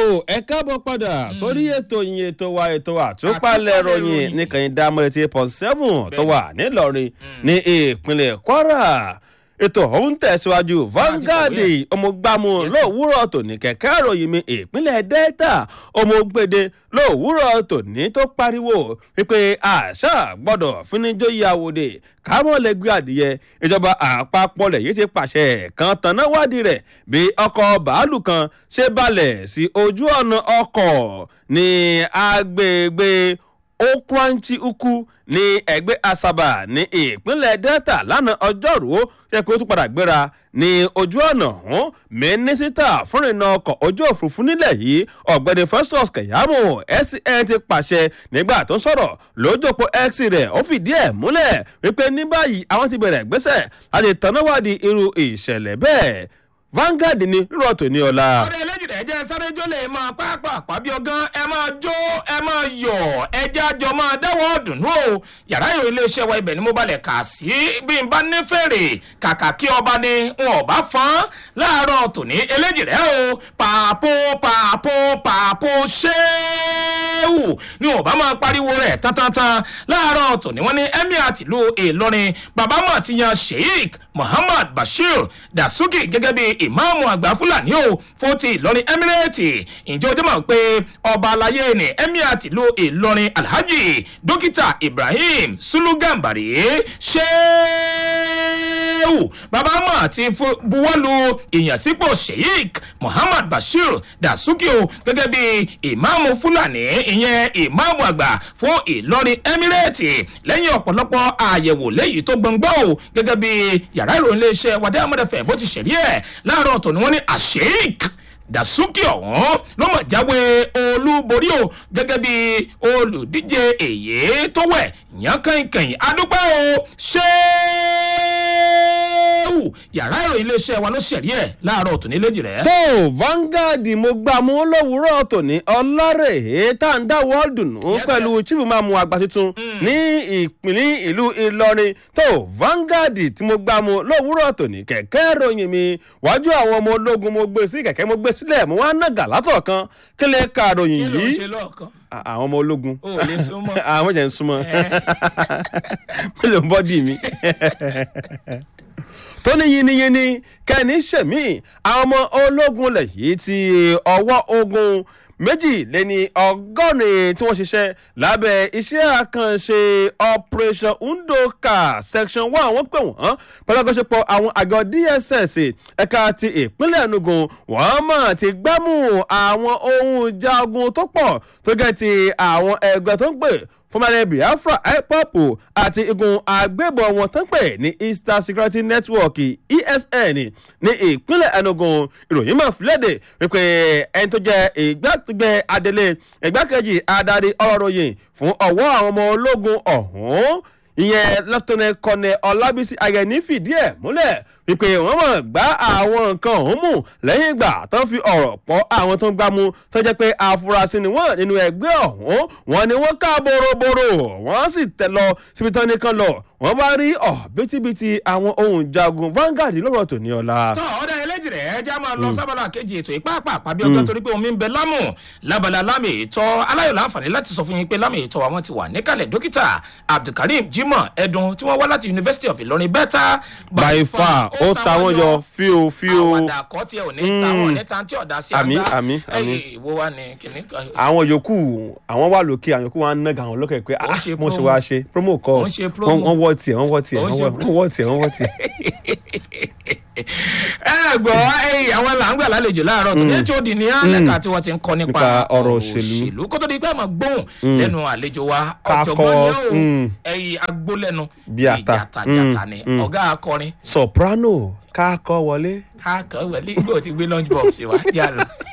ẹ káàbọ̀ padà sórí ètò yìí ètò wa ètò àtúpalẹ̀ ròyìn nìkànnì dámọ̀lẹ̀ tí point seven tó wà nílọrin ní ìpínlẹ̀ kwara ètò ọ̀hún tẹ̀síwájú Vanguard ọmọgbàmù lówùúrọ̀ tòní kẹ̀kẹ́ ìròyìn mi ìpínlẹ̀ delta ọmọgbèdè lówùúrọ̀ tòní tó pariwo wípé àṣà gbọ́dọ̀ fúnijó ìyàwóde kámọ́lẹ́gbẹ́ adìyẹ ìjọba àpapọ̀ lẹ̀ yìí ti pàṣẹ kan tanná wádìí rẹ̀ bí ọkọ̀ bàálù kan ṣe balẹ̀ sí ojú ọ̀nà ọkọ̀ ní agbègbè okwanchi ukwu ní ẹgbẹ́ asaba ní ìpínlẹ̀ delta lánàá ọjọ́rú ṣe pé ó tún padà gbéra ní ojú ọ̀nà ọ̀hún mínísítà fúnrinà ọkọ̀ ojú òfurufú nílẹ̀ yìí ọ̀gbẹ́ni festus kẹ̀yàmù scn ti pàṣẹ nígbà tó ń sọ̀rọ̀ lójópó x rẹ̀ ó fìdí ẹ̀ múlẹ̀ wípé ní báyìí àwọn ti bẹ̀rẹ̀ gbéṣẹ̀ láti tanáwádìí irú ìṣẹ̀lẹ̀ bẹ́ẹ̀ Vanguard ni rírọ̀ tó ní ọ̀la. ọ̀rẹ́ eléjìdá ẹ̀jẹ̀ sáré jó lè máa pápá bí ọgán ẹ máa jó ẹ máa yọ̀ ẹjẹ́ àjọ máa dáwọ́ dùnú o yàrá ìròyìn iléeṣẹ́ wa ibẹ̀ ni mo balẹ̀ kà sí bí n bá ní fèrè kàkà kí ọba ni n ò bá fọ́n láàárọ̀ tòní eléjìdá o pàpò pàpò pàpò ṣéwù ni ò bá máa pariwo rẹ̀ tántántan láàárọ̀ tòní wọ́n ní emir tìlú ìlọrin bàbá mọ̀ ti yan sheik muhammad bashir dasuki gẹ́gẹ́ bí ìmáàmù àgbà fúlàní o fún ti ìlọrin emirate ǹjẹ́ o jẹ́ mọ̀ pé ọba alayé ni emir tìlú ìlọrin alhaji dókítà ibrahim sulugambari ṣéèwù bàbá mọ̀ ti buwọ́lu ìyànsípò sheik muhammad bashir dasuki o gẹ́gẹ́ bí ìmáàmù fúlàní ìyẹn ìmáàmù àgbà fún ìlọrin emirate lẹ́yìn ọ̀pọ̀lọpọ̀ àyẹ̀wò lẹ́yìn tó gbọ̀ngbọ́ o gẹ́gẹ́ bí yàrá ìròyìn iléeṣẹ́ wàdí amọ̀dẹ̀fẹ̀ bó ti ṣẹ̀rí ẹ̀ láàárọ̀ tó ni wọ́n ní àṣeyík dasuki ọ̀hún ló mọ̀ jáwé olúborí o gẹ́gẹ́ bí olùdíje èyí tó wẹ̀ yàn kànkàn adúpẹ́ o ṣéèwù yàrá ìròyìn iléeṣẹ́ wa ló ṣẹ̀rí ẹ̀ láàárọ̀ tó ní léjì rẹ̀. tó Vanguard mo gbà mú lówùúrọ̀ tòní ọlọ́rẹ̀ tá à ń dáwọ́ dùnú pẹ̀lú chief mamu àgbà tuntun ní ìpínlẹ̀ ìlú Ìlọrin tó Vanguard tí mo gbà mú lówùúrọ̀ tòní kẹ̀kẹ́ ròyìn mi wájú àwọn ọmọ ológun mo gbé sí kẹ̀kẹ́ mo gbé sílẹ̀ mo wá nàgà látọ̀ kan kí lè ka ròyìn kí ló ń yìí ṣe lọ́ọ̀kan àwọn ọmọ ológun o ò lè súnmọ́. àwọn jẹ́ ń súnmọ́ mélòó ń bọ́dì mi tó ní yiniyini kẹ́ni ṣẹ̀mí àwọn ọmọ ológun lẹ̀ yìí ti ọwọ́ ogun méjì lẹ́ni ọgọ́rin tí wọ́n ṣiṣẹ́ lábẹ́ iṣẹ́ àkànṣe operation ndoka section one wọ́n pè wọ́n pẹ̀lú àkọsípọ̀ àwọn àgọ́ dss ẹ̀ka ti ìpínlẹ̀ enugu wọ́n mọ̀ ti gbámú àwọn ohun ìjà ogun tó pọ̀ tó jẹ́ ti àwọn ẹgbẹ́ tó ń pè fúnmalẹ̀ biafra ipop àti igun agbébọn wọn tán pè ní eastern security network esn ní ìpínlẹ̀ enugu ìròyìn mọ̀ fúlẹ́dẹ̀ wípé ẹni tó jẹ́ ìgbàgbẹ́ adelé ìgbàkejì adarí ọ̀rọ̀ ròyìn fún ọwọ́ àwọn ọmọ ológun ọ̀hún ìyẹn lieutenant colonel ọlábísí ayẹni fìdí ẹ̀ múlẹ̀ wípé wọ́n mọ̀ gbá àwọn nǹkan ọ̀hún mú lẹ́yìn ìgbà tó fi ọ̀rọ̀ pọ̀ àwọn tó ń gbámú tó jẹ́ pé afurasí ni wọ́n nínú ẹgbẹ́ ọ̀hún wọ́n ní wọ́n ká boroboro wọ́n sì tẹ̀ lọ síbi tán nìkan lọ wọ́n bá rí ọ̀ bítíbitì àwọn ohun jagun Vanguard lọ́rọ̀ tòní ọ̀la. tọ́ ọ̀dà ẹlẹ́jì rẹ̀ ẹja máa lọ sábàlá kejì ètò ìpáàpá àpábí ọjọ́ torí pé omi ń bẹ lámù lábala lámì ìtọ́ aláyọ̀ láǹfààní láti sọ fún yín pé lámì ìtọ́ àwọn ti wà níkàlẹ̀ dókítà abdulkareem jimoh ẹdun tí wọ́n wá láti university of ilorin bẹ́tà by far ó ta wọ́n yọ fíò fíò. àwàdà kọ́ tiẹ̀ ò ní ta wọn ní tan tí ọ̀dà sí Àmín, àgbà àmín, àmín. ẹ̀yìn ìwo wa ni kìnní kan. àwọn yòókù àwọn wà lókè àwọn yòókù wọn á nàgà àwọn lókè pé Ó ń ah ṣe mo ṣe promo. wá ṣe promo kọ Ó ń ṣe promo. wọ́n wọ́n wọ́ tiẹ̀ wọ́n wọ́ tiẹ̀ Ó ń wọ́n ṣe wọ́- wọ́n wọ́ tiẹ̀ wọ́n wọ́ tiẹ̀. ẹ gbọ́ ẹyìn àwọn làǹgbà lálejò láàárọ̀ tó ní hod ní alẹ́ka tí wọ́n ti ń kọ́ nípa Nípa ọ̀rọ̀ òṣèlú. kó tó di pé àmọ́ gbóhùn lẹ́nu àlejò wa Kakọ, ọ̀jọ̀gbọ́n ní o mm. ẹyìn agbólẹ́nu Bí ata. ìjàtàjàtà Mm, ni mm. ọ̀gá akọrin soprano káàkọ́ wọlé. káàkọ́ wẹ̀lé gbọ́ ti gbé lunch box wa yà lọ.